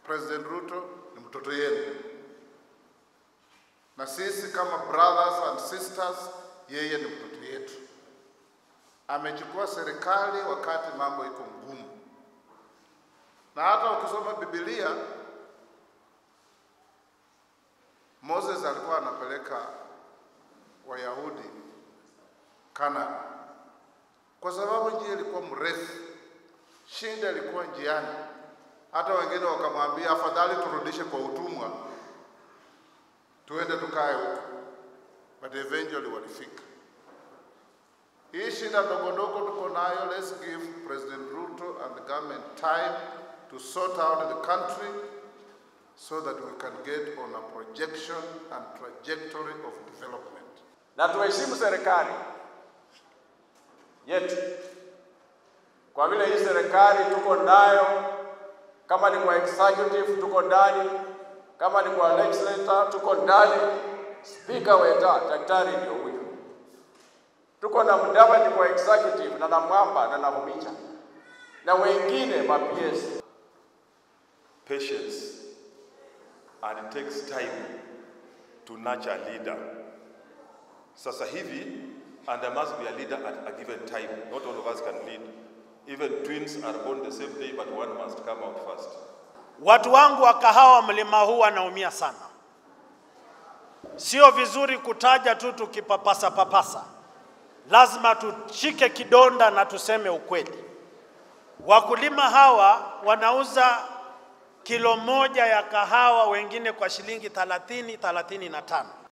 President Ruto ni mtoto yenu, na sisi kama brothers and sisters, yeye ni mtoto yetu. Amechukua serikali wakati mambo iko ngumu, na hata ukisoma Biblia, Moses alikuwa anapeleka Wayahudi Kanaan kwa sababu njia ilikuwa mrefu, shinda ilikuwa njiani. Hata wengine wakamwambia afadhali turudishe kwa utumwa, tuende tukae huko, but eventually walifika. Hii shida ndogo ndogo tuko nayo, let's give President Ruto and the government time to sort out the country so that we can get on a projection and trajectory of development. na tuheshimu serikali yetu, kwa vile hii serikali tuko nayo, kama ni kwa executive tuko ndani, kama ni kwa legislature tuko ndani. Spika weta daktari ndio huyu, tuko na Mudavadi kwa executive na na Mwamba na na Mumicha na wengine ma PS. patience and it takes time to nurture a leader. Sasa hivi, and there must be a leader at a given time. Not all of us can lead. Even twins are born the same day, but one must come out first. Watu wangu wa kahawa mlima huu wanaumia sana. Sio vizuri kutaja tu tukipapasa papasa, lazima tushike kidonda na tuseme ukweli. Wakulima hawa wanauza kilo moja ya kahawa wengine kwa shilingi 30 35.